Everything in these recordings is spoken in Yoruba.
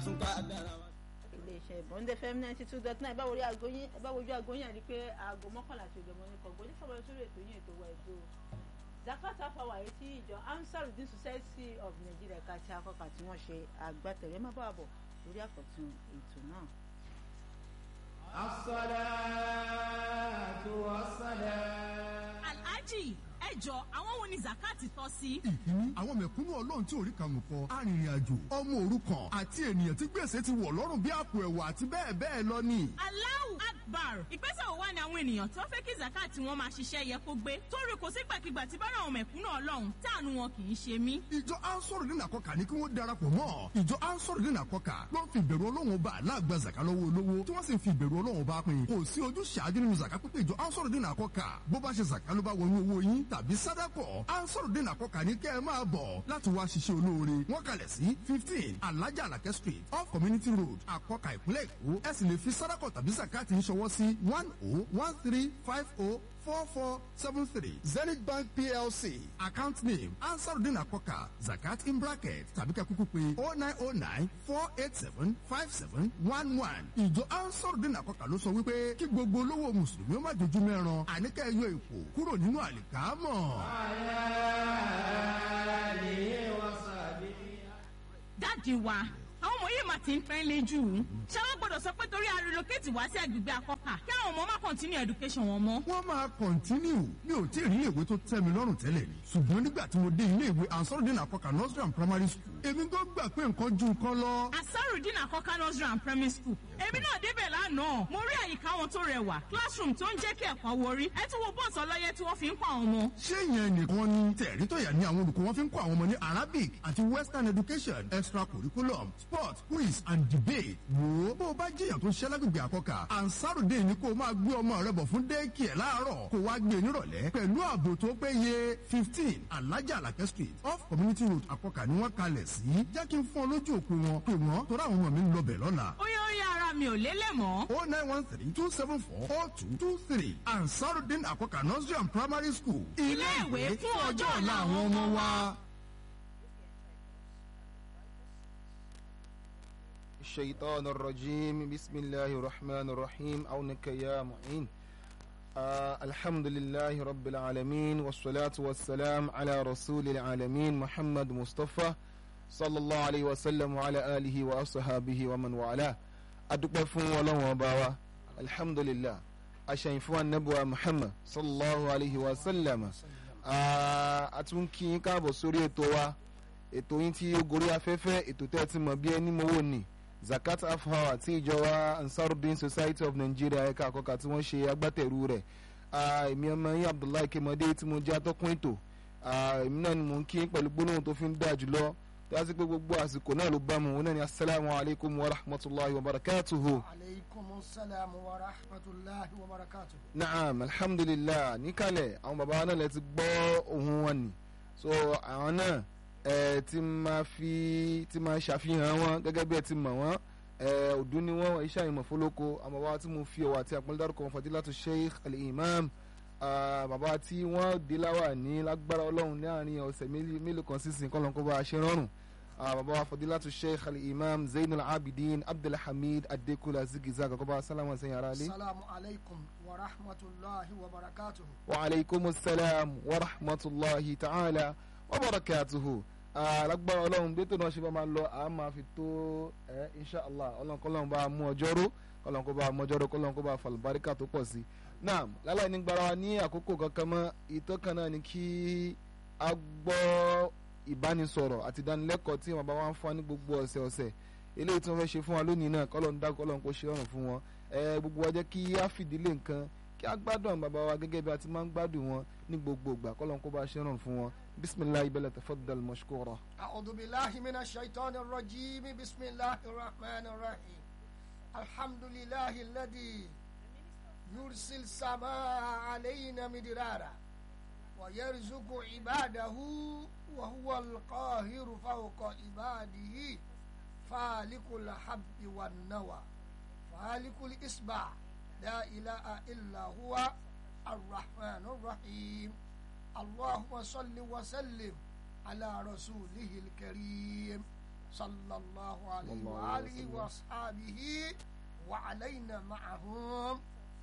tún ká dára wa. iléeṣẹ́ ìbọ̀ǹdẹ̀ fm ninety two dot nine báwo rí aago yín báwo ojú aago yín àti pé aago mọ́kànlá àti ìjọba ní kọ̀ọ̀gbọ́n ní sábà sórí ètò yín ètò wa ètò zakata power èyí tí ìjọ ansarudin society of nigeria ká ti akọ́kà tí wọ́n ṣe agbátẹ̀rẹ́ má bàa bọ̀ lórí àkọ́tún ètò náà. as-salatu was-salam. alhaji ẹ jọ àwọn wo ni zakati tọ́ sí. ìkíní àwọn mẹ̀kúnnù ọlọ́run tí ò rí kànú kọ arìnrìn-àjò ọmọ òrukàn àti ènìyàn tí gbèsè ti wọ̀ lọ́rùn bí àpò ẹ̀wà àti bẹ́ẹ̀ bẹ́ẹ̀ lọ ni. Allahu Akbar ìgbésẹ̀ wo wá ni àwọn ènìyàn tó fẹ́ kí zakati wọn máa ṣiṣẹ́ yẹ kó gbé torí kò sígbàkigbà tí bára àwọn mẹ̀kúnnù ọlọ́run táànù wọn kì í ṣe mí. ìjọ ansoro dín àkọkà ní kí wọ́n darapọ̀ mọ́ ìjọ ansoro dín àkọkà ló ń fi ìbẹ̀rù ọlọ́run bá aláàgbà zaka lọ́wọ́ olówó tí wọ́n sì ń fi ìbẹ̀rù ọlọ́run bá pín kò sí ojú ṣáájú nínú zaka pípé ìjọ ansoro dín àkọkà bó bá ṣe zaka ló bá wọnú owó yín tàbí sádàkọ̀ ansoro dín àkọkà ní kẹ́ ẹ máa bọ̀ láti wá ṣiṣẹ́ olóore wọ́n kalẹ̀ sí fifteen alájà alakẹ́ street off community road àkọkà ìpínlẹ̀ èkó ẹ sì lè fi sádàkọ̀ tàbí zakati ń ṣọwọ́ sí one oh one three five oh four four seven three zenith bank plc account name ansarudin akoka zakat in bracket tàbí ká kúkú pé oh nine oh nine four eight seven five seven one one ìjọ ansarudin akoka ló sọ wípé kí gbogbo olówó mùsùlùmí ó má dojú mẹ́ran àníkẹ́ yọ ipò kúrò nínú àlìkámọ̀. dáàdi wa àwọn ọmọ yìí máa ti ń pẹ́ lé jù ú. ṣé wọ́n gbọ́dọ̀ sọ pé torí a relocate wá sí agbègbè akọ́kà kí àwọn ọmọ má continue education wọn mọ́. wọ́n máa kọ̀ntínú mi ò tí ì rí iléèwé tó tẹ́ mi lọ́rùn tẹ́lẹ̀ ni ṣùgbọ́n nígbà tí mo dé iléèwé ansarudin akoka nursery and primary school èmi gan gbà pé nǹkan ju nǹkan lọ. asarudin akọka nursery and primary school èmi náà débẹ̀ lánàá mo rí àyíká wọn tó rẹwà classroom tó ń jẹ́ kí ẹ̀kọ́ wọrí ẹ tún wo bọ́ọ̀sì ọlọ́yẹ tí wọ́n fi ń kọ́ àwọn ọmọ. ṣé ìyẹn nìkan ni tẹ̀rí tọ̀yà ní àwọn olùkọ́ wọn fi ń kọ́ àwọn ọmọ ní arabic àti western education extra curriculum sport quiz and debate wò ó bó o bá jẹ́yàn tó ṣẹ́ lágbègbè àkọ́kà ansarudin ni kó o máa gbé ọmọ rẹ bọ̀ fún dẹ́ẹ̀kì ẹ̀ láàárọ̀ kó o wá gbé e nírọ̀lẹ́ pẹ̀lú ààbò tó péye fifteen alájà alakẹ́ street off community road àkọ́kà ni wọ́n kalẹ̀ sí jẹ́ kí n fún ọ lójú òpin wọn pé wọ́n torí àwọn ọmọ mi ń lọ bẹ̀ lọ́la ó yẹ ó yẹ ara mi ò lélẹ̀ mọ́. oh nine one three two seven four four two two three ansarudin àkọ́kà nursery and primary school Ilé ìwé fún ọjọ́ ọ̀la àwọn ọmọ wa. الشيطان الرجيم بسم الله الرحمن الرحيم عونك يا معين آه الحمد لله رب العالمين والصلاة والسلام على رسول العالمين محمد مصطفى صلى الله عليه وسلم وعلى آله وأصحابه ومن والاه أدوك فون ولا وباوا الحمد لله أشين فون نبوة محمد صلى الله عليه وسلم آه أتونكي كابو سوري توا ètò yín tí ó gorí afẹ́fẹ́ ètò tẹ́ ẹ ti mọ̀ bí ẹni mowó ni zakat half hour tí ìjọba ansarudin society of nigeria ẹ̀ka àkọ́kà tí wọ́n ṣe agbátẹ̀rù rẹ̀ èmi ọmọ yín abdullahi kemode tí mo jẹ́ atọ́kùn ètò èmi náà ni mò ń kí pẹ̀lú gbólóhùn tó fi ń dà jùlọ tí a sì pé gbogbo àsìkò náà ló bá mu òun náà ni asalaamu alaykum wa rahmatulahi wa barakatuhu. عليكم السلام ورحمة الله وبركاته naam alhamdulilah níkàlẹ̀ àwọn baba wa náà lè ti gbọ́ ohun wọn ni so àwọn náà ẹ ti máa fi ti máa ṣàfihàn wọn gẹ́gẹ́ bí ẹ ti mọ̀ wọ́n ẹ ọdún ni wọ́n iṣẹ́ àyìnbó fọlọ́kọ àwọn baba wa tí mo fi ọwọ́ àti àpọ́nlé dárúkọ wọn fadilatu sheikh al-imam ah, baba wa tí wọ́n dé láwà ní lágbára ọlọ́run láàrin ọ̀sẹ̀ mélòó mélòó kan sísìn kọ́ lọ́nkọ́ bá a ṣe rọrùn ah, baba wa fadilatu sheikh al-imam zainul abidin abdulhamid adekunle zigiza kọ́kọ́ bá sálámù sẹ́yìn ara lé. السلام عليكم ورحمة الله وبركاته وعليكم السلام ورحمة الله تعالى وبركاته alágbára ọlọ́run bí tó náà ṣe bá máa lọ àá máa fi tó ẹ inshàlá ọlọ́run kọ́lọ́run bá mú ọjọ́ ró kọ́lọ́run kó bá mú ọjọ́ ró kọ́lọ́run kó bá falùbáríkà tó pọ̀ sí. náà láláì ní gbára wa ní àkókò kankan mọ́ ìtọ́kàn náà ni kí a gbọ́ ìbánisọ̀rọ̀ àti ìdánilẹ́kọ̀ọ́ tí wọn bá wá ń fún wa ní gbogbo ọ̀sẹ̀ ọ̀sẹ̀ eléyìí tí wọ́n fẹ́ ṣe fún wa lónìí náà kọ́lọ́run dá kọ́lọ́run kó ṣe ọ̀rùn fún wọn ẹ gbogbo wa jẹ́ kí a fìdílé nǹkan kí a gbádùn àwọn bàbá wa gẹ́gẹ́ bí a ti máa ń gbádùn wọn ní gbogbo ìgbà kọ́lọ́run kó bá ṣe ọ̀rùn fún wọn bisimilayi bẹ́lẹ̀ tafaddal mashkura. أعوذ بالله من الشيطان الرجيم بسم الله الرحمن الرحيم الحمد لله الذي يرسل السماء علينا مدرارا ويرزق عباده وهو القاهر فوق عباده فالق الحب والنوى فالق الإصبع لا إله إلا هو الرحمن الرحيم اللهم صل وسلم على رسوله الكريم sallallahu alayhi Sallallahu wa alayhi alihi wa wa ashabihi wa alayna ma'ahum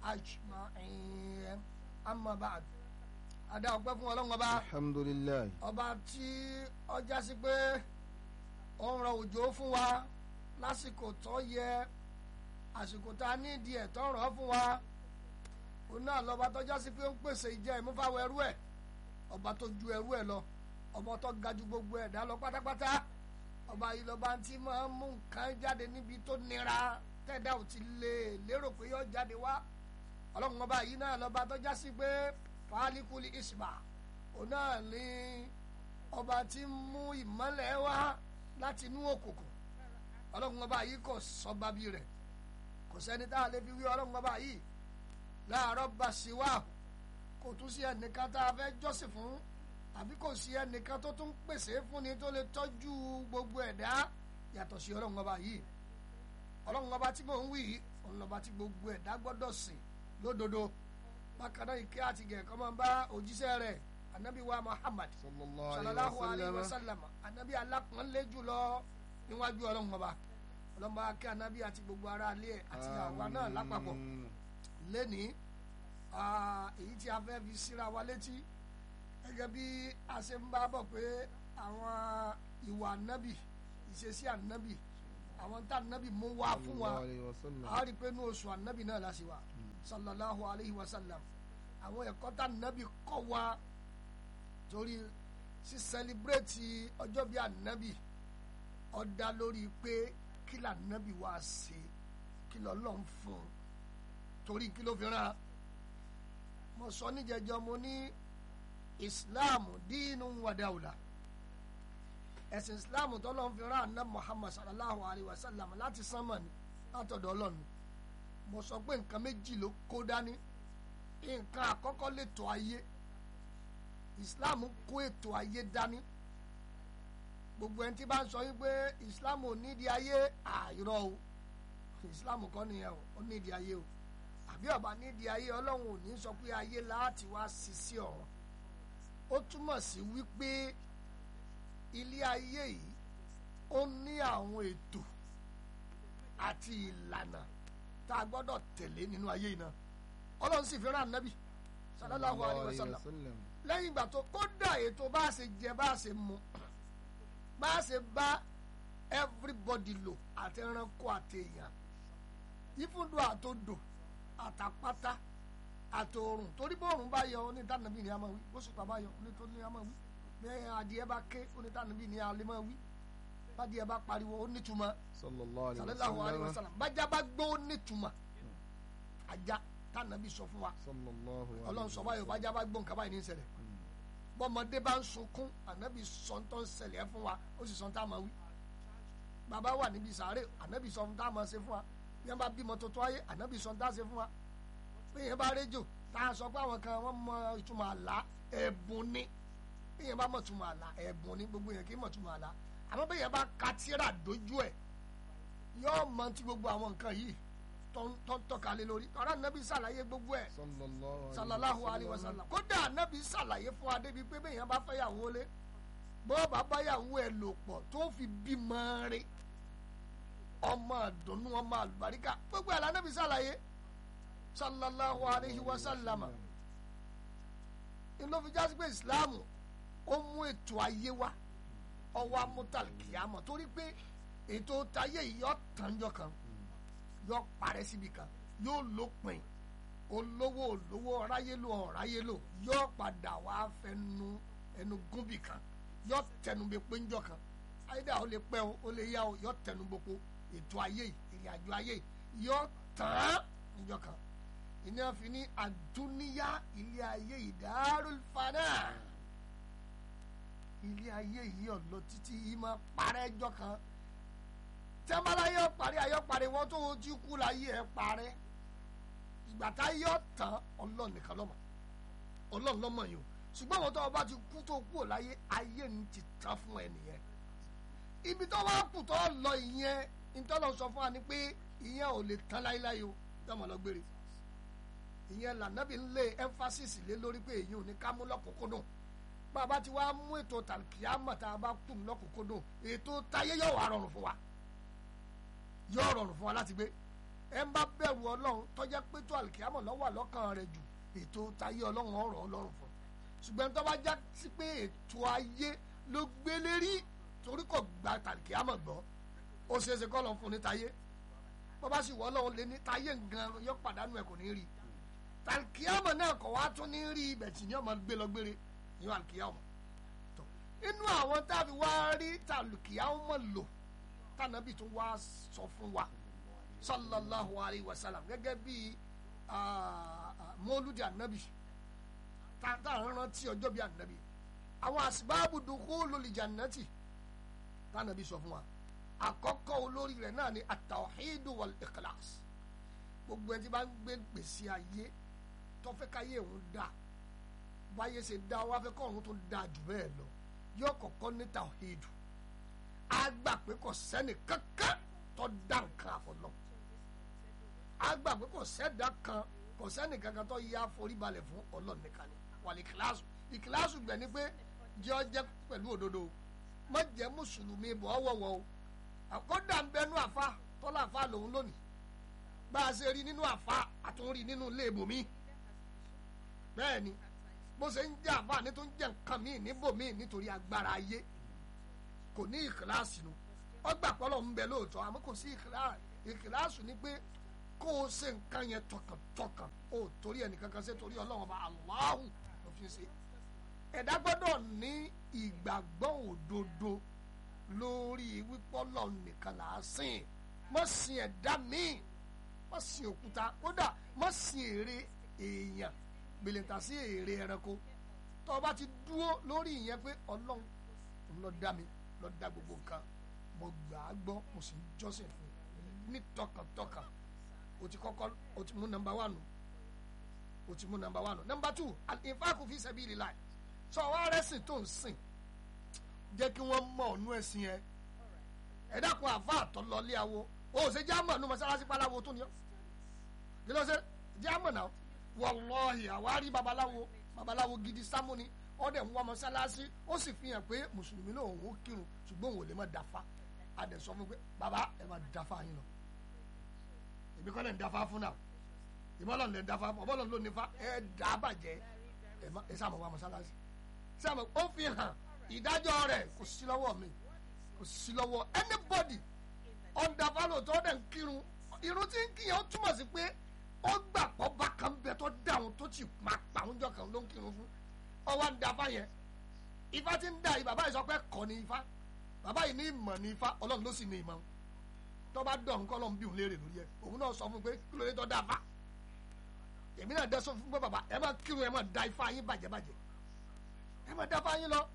ajma'in amma ba'd adá ọpẹ́ fún Ọlọ́run ọba alhamdulilayi ọba tí ọjà sí pé ó ń rọ òjò fún wa lásìkò tó yẹ àsìkò tá a nídìí ẹ̀ tó ń rọ̀ fún wa òun náà lọ́ba tọ́já sí pé ó ń pèsè ìjẹ́ ìmúfáwọ̀ ẹrú ẹ̀ ọba tó ju ẹrú ẹ̀ lọ ọba tó ga ju gbogbo ẹ̀dá lọ pátápátá ọba yìí lọ́ba tí máa ń mú nǹkan jáde níbi tó nira tẹ́dá ò ti lè lérò pé yóò jáde wá ọlọ́run ọba yìí náà lọ́ba tọ́já sí pé fàálíkùlì ìsìbà òun náà ní ọba tí ń mú ìmọ́lẹ̀ wá láti inú òkùnkùn ọlọ́run ọba yìí kò sọ bábí rẹ̀ kò sẹ́ni tá a lè fi wí ọlọ́run ọba yìí láàárọ̀ bá sí wá kò tún sí ẹnìkan tá a fẹ́ jọ́sìn fún àbí kò sí ẹnìkan tó tún pèsè fún ni tó lè tọ́jú gbogbo ẹ̀dá yàtọ̀ sí ọlọ́run ọba yìí ọlọ́run ọba tí mò ń wí yìí òun lọ́ba tí gbogbo ẹ̀dá gbọ́dọ̀ sìn lódodo bákan náà ìké àti gẹ̀ẹ́kọ́ máa ń bá òjíṣẹ́ rẹ̀ anabi wa muhammad sallallahu alayhi wa sallam anabi alápọ̀nlé jùlọ níwájú ọlọ́run ọba ọlọ́run bá kí anabi àti gbogbo ará ilé ẹ̀ àti àwa náà lápapọ̀ lẹ́ni èyí tí a fẹ́ fi síra wa létí gẹ́gẹ́ bí a ṣe ń bá bọ̀ pé àwọn ìwà ànábì ìṣesí ànábì àwọn tá ànábì mú wá fún wa a rí i pé ní oṣù ànábì náà la ṣe wà sallallahu alayhi wa sallam àwọn ẹ̀kọ́ tá ànábì kọ́ wa torí sí sẹlibrétì ọjọ́ bí ànábì ó dá lórí pé kí lànábì wá ṣe kí lọ́lọ́ ń fún un torí kí ló fi rán mo sọ níjẹjọ mo ní islam dínú wàdáwùlà ẹ̀sìn islam tọ́lọ́ fi rán àná muhammad sallallahu alayhi wa sallam láti sánmà ní látọ̀dọ̀ ọlọ́run mo sọ pé nǹkan méjì ló kó dání nǹkan àkọ́kọ́ lètò ayé islam kó ètò ayé dání gbogbo ẹni tí bá ń sọ yín pé islam ò nídìí ayé àìrọ o islam kọ́ nìyẹn o ó nídìí ayé o àbí ọba nídìí ayé ọlọ́run ò ní sọ pé ayé láti wá sí sí ọ̀run ó túmọ̀ sí wípé ilé ayé yìí ó ní àwọn ètò àti ìlànà tá a gbọ́dọ̀ tẹ̀lé nínú ayé yìí náà ọlọ́run sì fi rán ànábì sallallahu alayhi wa sallam lẹ́yìn ìgbà tó kódà ètò bá a ṣe jẹ bá a ṣe mu bá a ṣe bá everybody lò àti ẹranko àti èèyàn ìfúndò àtòdò àtàpátá àtòrùn torí bóòrùn bá yọ onítànàbí ni a máa wí bóṣùpá bá yọ onítòní a máa wí bẹ́ẹ̀ adìẹ bá ké onítànàbí ni a lè máa wí bádìẹ bá pariwo onítùmọ̀ sallallahu alayhi wa sallam bájá bá gbó onítùmọ̀ ajá tànàbí sọ fún wa ọlọ́run sọ báyọ̀ bájá bá gbó nǹkan báyìí ní ìṣẹ̀lẹ̀ bọ́mọdé bá ń sunkún ànábì sọ ń tọ́ ń ṣẹlẹ̀ fún wa ó sì sọ ń tá a máa wí bàbá wà níbi sàárè ànábì sọ ń tá a máa ṣe fún wa bí wọn bá bímọ tuntun ayé ànábì sọ ń tá a ṣe fún wa bí yẹn bá rédíò tá a sọ pé àwọn kan wọ́n mọ ìtumọ̀ àlá ẹ̀bùn ni bí yẹn bá mọ̀ ìtumọ̀ àlá ẹ̀bùn ni gbogbo yẹn kì í mọ̀ ìtumọ̀ àlá àmọ́ bí yẹn bá ka tíra dojú ẹ̀ yóò mọ ti gbogbo àwọn nǹkan yìí tó ń tọ́ka lé lórí ọ̀rọ̀ ànábì ṣàlàyé gbogbo ẹ̀ sallallahu alayhi wa sallam kódà ànábì ṣàlàyé fún wa débi pé bí yẹn bá fẹ́ yàwó lé bọ́ bá bá yàwó ẹ̀ lò pọ̀ tó fi bímọ rẹ̀ ọmọ àdùnnú ọmọ àlùbáríkà gbogbo ẹ̀ lànàbì ṣàlàyé sallallahu alayhi wa sallam ló fi jásí pé islam ó mú ètò ayé wá ọwọ́ amútàlùkìyàmọ̀ torí pé ètò tayé yìí yọ tànjọ kan yọ parẹ́ síbi kan yóò lópin olówó olówó ọ̀ráyélò ọ̀ráyélò yọ padà wá fẹnu ẹnu gúnbì kan yọ tẹnubẹ péńjọ kan ayédà ó lè pẹ́ o ó lè yá o yọ tẹnubọpọ ètò ayé yìí ìrìn àjò ayé yìí yọ tán níjọ kan ìní àfi ní àdúníyá ilé ayé ìdárò fana ilé ayé yìí ọ̀lọ́ títí yìí máa parẹ́ jọ kan tẹ́mbálá yọ parí ayọ́ parí wọ́n tó ojú kú láyé ẹ̀ parẹ́ ìgbà tá yọ tán ọlọ́run nìkan lọ́mọ ọlọ́run lọ́mọ yìí o ṣùgbọ́n àwọn tó bá ti kú tó kú ò láyé ayé ní ti tán fún ẹ nìyẹn ibi tó wá kù tó lọ ìyẹn ìtọ́lọ̀ sọ fún wa ni pé ìyẹn ò lè tán láéláé o dọ́mọ lọ gbére ìyẹn lànàbí ń lé emphasis lé lórí pé èyí ò ní ká mú lọ́kùnkúndùn bàbá tí wàá mú ètò tàlùkìyàmọ̀ tá a bá kù lọ́kùnkúndùn ètò táyé yóò wá rọrùn fún wa yóò rọrùn fún wa láti gbé ẹ ń bá bẹ̀rù ọlọ́run tọ́jà pé tó àlùkìyàmọ̀ lọ́wọ́ àlọ́kàn rẹ̀ jù ètò táyé ọlọ́run ọ̀rọ̀ ọlọ́run fún ṣùgbọ́n tó bá já sí pé ètò ayé ló gbélé rí torí kò gba tàlùkìyàmọ̀ gbọ́ ó ṣeé ṣe kọ́ lọ́n fún ní táyé bó bá sì wọ́ ọlọ́run lé ní táyé gan yóò pàdánù ẹ̀ kò ní rí tàlùkìyàmọ̀ náà kọ̀ wá tún ní rí ibẹ̀ tí ní ọmọ gbé lọ gbére ìyẹn àlùkìyàmọ̀ tó inú àwọn táàbí wá rí tàlùkìyàmọ̀ lò tànàbí tó wá sọ fún wa sallallahu alayhi wa sallam gẹ́gẹ́ bí mọ́lúdì ànábì tàǹtà rántí ọjọ́ bí ànábì àwọn àsìbáàbù dukhulul jannati tànàbí sọ fún wa àkọ́kọ́ olórí rẹ̀ náà ni at-tawhidu wal ikhlas gbogbo ẹni tí bá ń gbé gbèsè ayé tó fẹ́ káyé òun dá báyé ṣe dá wá fẹ́ kọ́ òun tó dá jù bẹ́ẹ̀ lọ yóò kọ́kọ́ ní tawhidu á gbà pé kò sẹ́ni kankan tó dá nǹkan àfọlọ́ á gbà pé kò sẹ́dá kan kò sẹ́ni kankan tó yá foríbalẹ̀ fún Ọlọ́run nìkan ni wàlẹ̀ ìkìláàsù ìkìláàsù gbẹ̀ ni pé jẹ́ ọ jẹ́ pẹ̀lú òdodo má jẹ́ mùsùlùmí bọ̀ ọ̀wọ̀wọ̀ o àkọ́dà ń bẹnu àfa tọ́lá àfa lòun lónìí bá a ṣe rí nínú àfa àtúnrí nínú ilé ibòmí bẹ́ẹ̀ ni bó ṣe ń jẹ́ àfa ní tó ń jẹ́ nǹkan míì níbòmí nítorí agbára ayé kò ní ìkìláàsì nu ọgbà pọ́lọ̀ ń bẹ lóòótọ́ àmọ́ kò sí ìkìláàsì ni pé kó o ṣe nǹkan yẹn tọkàntọkàn o torí ẹnìkankan ṣe torí ọlọ́run ọba Allahu ló fi ṣe ẹ̀dá gbọ́dọ̀ ní ìgbàgbọ́ òdodo lórí wípọ́lọ̀ nìkan là á sìn mọ́ sin ẹ̀dá míì mọ́ sin òkúta kódà mọ́ sin èrè èèyàn gbèlèǹtà sí èrè ẹranko tó o bá ti dúró lórí ìyẹn pé ọlọ́run ló dá mi ló dá gbogbo nǹkan mo gbà á gbọ́ mo sì ń jọ́sìn fún un ní tọkàntọkàn o ti kọ́kọ́ o ti mú nọ́mbà wánu o ti mú nọ́mbà wánu nọ́mbà tù al-infaqu fi sabilillah sọ wá rẹ́sìn tó ń sìn jẹ́ kí wọ́n mọ ọ̀nù ẹ̀sìn yẹn ẹ dákun àfa àtọ́lọ́lé awo o ṣe jámọ̀ nu mọ́sálásí páláwo tó ní ọ́ kí ló ṣe jámọ̀ náà wallahi àwárí babaláwo babaláwo gidi sámúni ọ̀dẹ̀ ń wá mọ́sálásí ó sì fi hàn pé mùsùlùmí náà òun ó kírun ṣùgbọ́n òun ò lè má dáfa adẹ̀ sọ fún pé baba ẹ má dáfa yín lọ èmi kọ́ lẹ̀ ń dáfa fún náà ìbọ́lọ̀ lẹ̀ ń dáfa fún ọbọ̀lọ̀ ló nífa ẹ dá bàjẹ́ ẹ sáà mọ̀ wá mọ́sálásí sáà mọ̀ ó fi hàn ìdájọ́ rẹ̀ kò sí lọ́wọ́ mi kò sí lọ́wọ́ anybody ọ̀ndàfàlò tó dẹ̀ ń kírun irun tí ń kíyàn ó túmọ̀ sí pé ó gbà pọ̀ bá kan bẹ tó dáhùn tó ti máa pa oúnjẹ kan ló ń kírun fún ọwọ́ ń dafa yẹn ifá ti ń da yìí bàbá yìí sọ pé kọ́ ni ifá bàbá yìí ní ìmọ̀ ní ifá ọlọ́run ló sì ní ìmọ̀ tó bá dọ̀ nǹkan ọlọ́run bí òun léèrè lórí ẹ̀ òun náà sọ fún pé kí ló dé tó dáfa èmi náà dẹ́sọ fún pé bàbá ẹ máa kírun ẹ máa da ifá yín bàjẹ́ bàjẹ́ ẹ máa dáfa yín lọ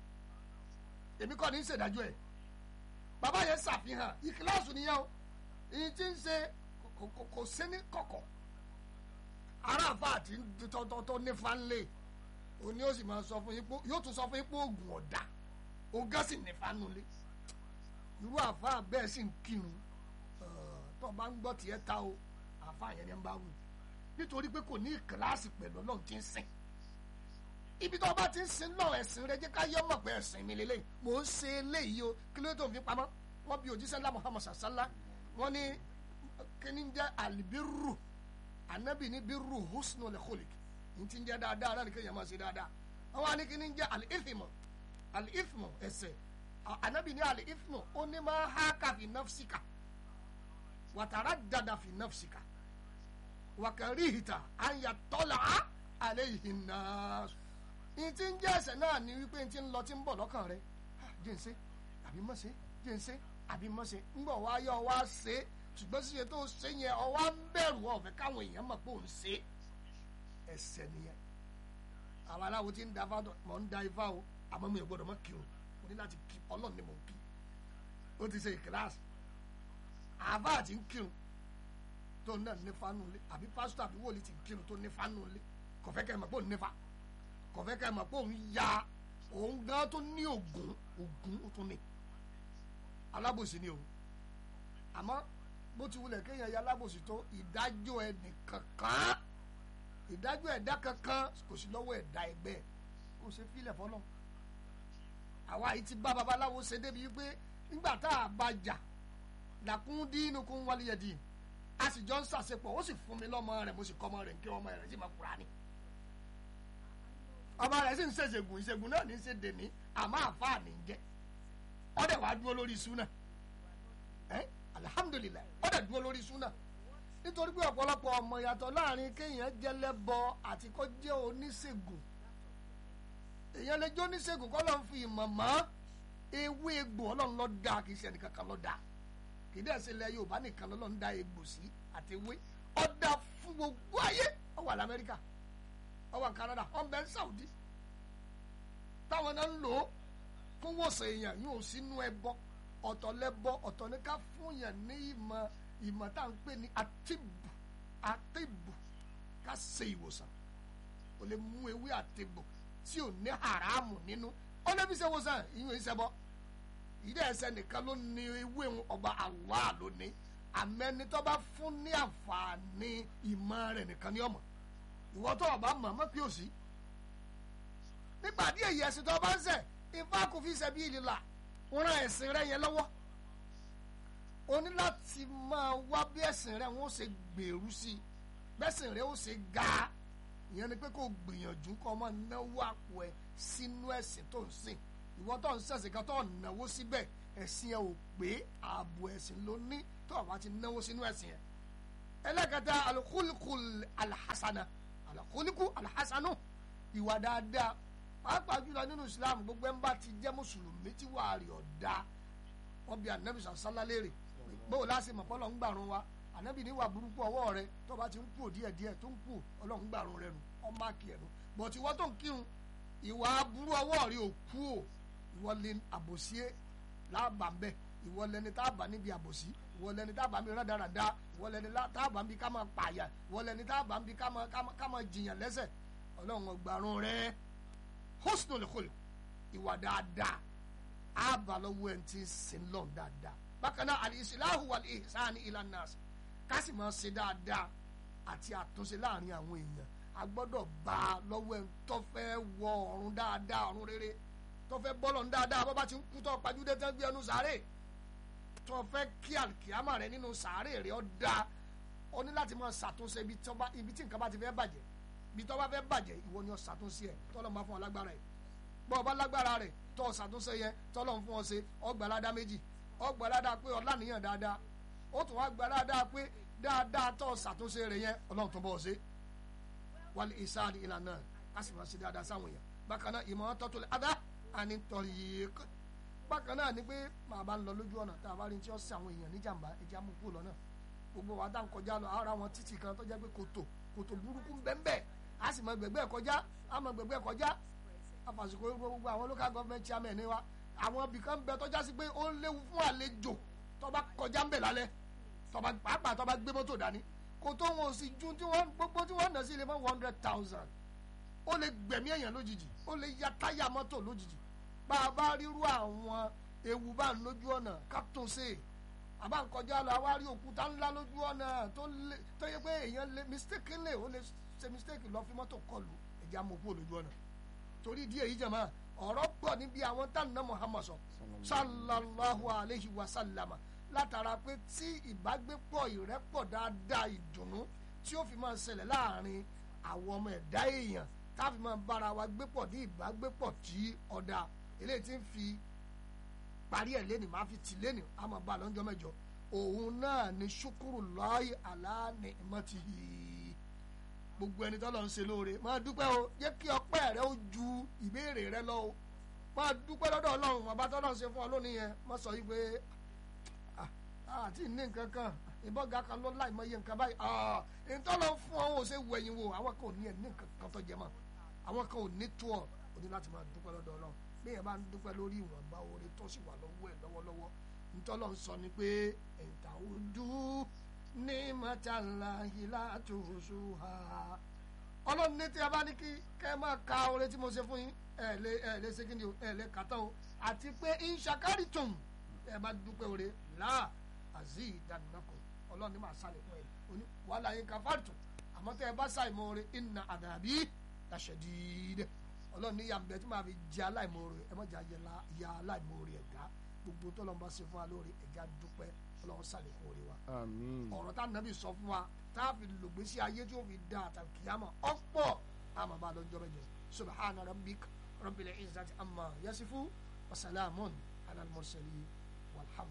èmi kọ́ ni ń ṣèdájọ́ ẹ̀ bàbá yẹn ṣàfihàn ìkíláàsù nìyẹn o èyí tí ń ṣe kò sí ní kọ̀kọ̀ aráàfà àti tọ́tọ́tọ́ nífa ńlẹ̀ òní ó sì máa sọ fún yín pé yóò tún sọ fún yín pé oògùn ọ̀dà ògá sì nífa nulẹ̀ irú àfa bẹ́ẹ̀ sì ń kírun tó bá ń gbọ́ tiẹ̀ ta o àfa yẹn ni ń bá wù nítorí pé kò ní ìkíláàsì pẹ̀lú ọlọ́run tí ń sìn ibi tó bá ti ń sin náà ẹ̀sìn rẹ jẹ́ ká yọ mọ̀ pé ẹ̀sìn mi lélẹ́yìn mò ń ṣe eléyìí o kí ló tó ń fi pamọ́ wọ́n bí òjíṣẹ́ ńlá Muhammad sàṣálá wọ́n ní kíní jẹ́ alibiru anabi ní biru husnu lekholik ní ti ń jẹ́ dáadáa náà ní kéèyàn máa ṣe dáadáa wọ́n wá ní kíní jẹ́ alifimo alifimo ẹ̀ṣẹ̀ anabi ní alifimo ó ní máa haka fi nafsika wàtàrà dada fi nafsika wàkàríhìtà àyàtọ́là àlẹ́yìn náà ìtí ń jẹ́ ẹ̀ṣẹ̀ náà ni wípé ti ń lọ tí ń bọ̀ lọ́kàn rẹ̀ jẹ́ ń ṣe àbí mọ̀ ṣe jẹ́ ń ṣe àbí mọ̀ ṣe ń bọ̀ wá yọ wá ṣe ṣùgbọ́n ṣíṣe tó ṣe yẹn ọwá ń bẹ̀rù ọ̀fẹ́ káwọn èèyàn mọ̀ pé òun ṣe ẹ̀ṣẹ̀ nìyẹn àwọn aláwo ti ń da ifá mọ̀ ń da ifá o àmọ́ mi ò gbọ́dọ̀ mọ̀ kí o mo ní láti kí ọlọ́run ni mo ń kí ó ti ṣe ìkíláàsì àbá àti ń kírun tó náà ní fánú lé àbí pásítọ̀ àbí wòlíì ti ń kírun tó ní fánú lé kọ̀fẹ́ kẹ́ ẹ̀ mọ̀ pé òun nífa kọ̀fẹ́ ká ẹ mọ̀ pé òun ya òun gan tó ní ògùn ògùn ó tún ní alábòsí ni o àmọ́ bó ti wulẹ̀ kéèyàn ya alábòsí tó ìdájọ́ ẹnì kankan ìdájọ́ ẹ̀dá kankan kò sí lọ́wọ́ ẹ̀dá ẹgbẹ́ kò ṣe fílẹ̀ fọlọ́ àwa yìí ti bá babaláwo ṣe débi wípé nígbà tá a bá jà làkún dínú kún wálé yẹ dín a sì jọ ń ṣàṣepọ̀ ó sì fún mi lọ́mọ rẹ̀ mo sì kọ́ ọmọ rẹ̀ kí ọmọ rẹ̀ sì máa kúra ni ọmọ rẹ̀ sì ń ṣe ìṣègùn ìṣègùn náà ní í ṣe dèní àmọ́ àfáà ní í jẹ́ ọdẹ wàá dúró lórí súnà ẹ alihamudulilayi ọdẹ dúró lórí súnà nítorí pé ọ̀pọ̀lọpọ̀ ọmọ yàtọ̀ láàrin kéèyàn jẹlẹ́bọ àti kó jẹ́ oníṣègùn èèyàn lè jẹ́ oníṣègùn kọ́ ló ń fi ìmọ̀ mọ́ ewé egbò ọlọ́run ló dá kì í ṣe ẹnìkan kan ló dá kì í dẹ̀ ṣe ilẹ̀ yorùbá nìkan lọ́lọ́run dá egbò sí àti ewé ọ̀dà fún gbogbo ayé ó wà lamẹ́ríkà ó wà canada ó ń bẹ ní saudi táwọn náà ń lò ó fún wòsàn èèyàn yóò sínú ẹbọ ọ̀tọ̀ lẹ́bọ ọ̀tọ̀ ní ká fún yàn ní ìmọ̀ ìmọ̀ tá à ń pè ní àtìbù àtìbù ká ṣe ìwòsàn o lè mú ewé àtìbù tí ò ní haramu nínú ó lè fi ṣe ìwòsàn ìyún ìṣẹ́bọ ìdí ẹsẹ̀ nìkan ló ní ewé ń ọba Allah ló ní àmẹ́ni tó bá fún ní àǹfààní ìmọ̀ rẹ̀ nìkan ní ọmọ ìwọ tó o bá mọ̀ mọ́ pé ò sí nígbà díẹ̀ yìí ẹ̀sìn tó o bá ń ṣẹ̀ ifá kò fi ṣẹ̀bi ìlìlà ran ẹ̀sìn rẹ̀ yẹn lọ́wọ́ o ní láti máa wá bí ẹ̀sìn rẹ̀ wọ́n ṣe gbèrú sí i bẹ́sìn rẹ̀ ó ṣe ga ìyẹn ni pé kò gbìyànjú kó máa náwó àpò ẹ̀ sínú ẹ̀sìn tó ń sìn ìwọ tó ń ṣẹ̀sìn kan tó ń náwó síbẹ̀ ẹ̀sìn ẹ̀ ò pé ààbò ẹ̀sìn ló ní tó o bá ti náwó sínú ẹ̀sìn ẹ̀ ẹlẹ́kẹta alukulikul alhassana alukuliku alhassanu ìwà dáadáa pàápàá jùlọ nínú islam gbogbo ẹ̀ ń bá ti jẹ́ mùsùlùmí tí wàá rí ọ̀dà wọn bí anabi sàlá léèrè bóò láti mọ̀ pọ́lọ́ ń gbàrún wa anabi níwà burúkú ọwọ́ rẹ tó bá ti ń kú díẹ̀ díẹ̀ tó ń kú ọlọ́run gbàrún rẹ nù ọmọ àkì ẹ̀nu bọ̀tí wọ́n tó ń kírun ìwà burú ọwọ́ rẹ ò kú o ìwọ lè àbòsí láàbà ń bẹ ìwọ lẹni tá a bá níbi àbòsí ìwọ lẹni tá a bá ń bí rádaràda ìwọ lẹni tá a bá ń bí ká máa pààyà ìwọ lẹni tá a bá ń bí ká máa ká máa jiyàn lẹ́sẹ̀ ọlọ́run ọgbàrún rẹ hosnul khuluq ìwà dáadáa àbá lọ́wọ́ ẹ̀ ń ti sin lọ́n dáadáa bákan náà al-islahu wal-ihsan ila nas ká sì máa ṣe dáadáa àti àtúnṣe láàrin àwọn èèyàn a gbọ́dọ̀ bá a lọ́wọ́ ẹ̀ tó fẹ́ wọ ọ̀run dáadáa ọ̀run rere tó fẹ́ bọ́lọ̀ ń dáadáa bọ́ bá ti ń kú tó pajúdé tán gbé ẹnu sàárè tó fẹ́ kí àlùkìyàmà rẹ nínú sàárè rẹ ọ́ dáa ó ní láti máa ṣàtúnṣe ibi tí nǹkan bá ti fẹ́ bàjẹ́ ibi tó bá fẹ́ bàjẹ́ ìwọ ni ó ṣàtúnṣe ẹ̀ tọ́lọ́ máa fún ọ lágbára ẹ̀ bọ́ ọ bá lágbára rẹ̀ tọ́ ọ ṣàtúnṣe yẹn tọ́lọ́ fún ọ ṣe ọgbàládá méjì ọgbàládá pé ọlá nìyàn dáadáa ó tún wá gbàládá pé dáadáa tọ́ ọ ṣàtúnṣe rẹ̀ yẹn ọlọ́run tó bọ́ ọ ṣe wálé ìsáàdì ìlànà ká sì máa ṣe dáadáa sáwọn èèyàn bákan náà ìmọ̀ tọ́tò lè adá àní tọ́lì yìí bákan náà ni pé màá bá ń lọ lójú ọ̀nà tá a bá rí tí ó ṣe àwọn èèyàn níjàmbá ẹja mú kúrò lọ́nà gbogbo wa dá ń kọjá lọ ara wọn títì kan tó jẹ́ pé kòtò kòtò burúkú bẹ́ẹ̀ bẹ́ẹ̀ a sì mọ gbẹgbẹ kọjá a mọ gbẹgbẹ kọjá afàsìkò gbogbo àwọn local government chairman ni wa àwọn ibìkan bẹ tọjá sí pé ó léwu fún àlejò tọba kọjá ń bẹ lálẹ́ tọba pàápàá tọba gbé mọ́tò dání kò tó wọn ò sì ju tí wọn gbogbo tí wọn nà sí ilé fún one hundred thousand ó lè gbẹ̀mí èèyàn lójijì ó lè ya táyà mọ́tò lójijì bá a bá ríru àwọn ewu bá ń lójú ọ̀nà ká tún ṣe àbá ń kọjá lọ àwa rí òkúta ńlá lójú ọ̀nà tó yẹ pé èèyàn lè mistake lè ó lè ṣe mistake lọ fi mọ́tò kọlù ẹ̀jẹ̀ amòkú olójú ọ̀nà torí díẹ̀ yìí jẹ̀mọ́ ọ̀rọ̀ pọ̀ níbi àwọn tánà Muhammad sọ sallallahu alayhi wa sallama látara pé tí ìbágbépọ̀ ìrẹ́pọ̀ dáadáa ìdùnnú tí ó fi máa ṣẹlẹ̀ láàrin àwọn ọmọ ẹ̀dá èèyàn tá a fi máa bára wa gbépọ̀ ní ìbágbépọ̀ tí ọ̀dà eléyìí ti ń fi parí ẹ̀ lẹ́nu máa fi tì lẹ́nu a máa bá a lọ́jọ́ mẹ́jọ òun náà ni ṣukuru lọ́ọ̀yì aláàánì mọ́tìhì gbogbo ẹni tọ́lọ̀ ń ṣe lóore máa dúpẹ́ o jẹ́ kí ọpẹ́ rẹ ó ju ìbéèrè rẹ lọ o máa dúpẹ́ lọ́dọ̀ ọlọ́run bàbá tọ́lọ̀ ń ṣe fún ọ lónìí yẹn má sọ yí pé àti ní nǹkan kan ìbọ̀gà kan ló láì mọ iye nǹkan báyìí ìtọ́lọ̀ fún ọ ò ṣe wẹ̀yìn wò àwọn kan ò ní ẹ̀ ní nǹkan kan tó jẹ mọ́ àwọn kan ò ní tó ọ ò ní láti máa dúpẹ́ lọ́dọ̀ ọlọ́run bí yẹn bá ń dúpẹ́ lórí ìwọ̀nba oore tó sì wà lọ́wọ́ ẹ̀ lọ́wọ́lọ́wọ́ ntọ́lọ̀ ń sọ ni pé ẹ̀ǹtà ojú ní mọ́tàlá ìlà tòṣù ha ọlọ́run ní tí a bá ní kí kẹ́ ẹ máa ka oore tí mo ṣe fún yín ẹ̀ lé ẹ̀ lé ṣe kí ni o ẹ̀ lé kàtà o àti pé ìṣàkárì tùm ẹ̀ bá dúpẹ́ oore láà àzí ìdánilọ́kọ̀ ọlọ́run ní máa sálẹ̀ fún ẹ̀ oní wàhálà yín ká fàrìtù àmọ́ tẹ́ ẹ bá ṣàìmọ̀ oore ìnà àdàbí làṣẹ̀dídẹ̀ ọlọ́run ní yàmbẹ́ tí màá fi jẹ aláìmoore ẹ mọ̀jà ya aláìmoore ẹ̀dá gbogbo tó lọ́n bá ṣe fún wa lórí ẹ̀já dúpẹ́ ọlọ́run sàlékún orí wa àmín ọ̀rọ̀ tá nàbì sọ fún wa tá a fi lògbésí ayé tí ó fi da àtàkì kìyàmọ̀ ọ̀pọ̀ àmọ́ bá lọ́jọ́ bẹ́jọ subhana rabbik rabbil izzati amma yasifu wa salamun ala al-mursalin walhamdu.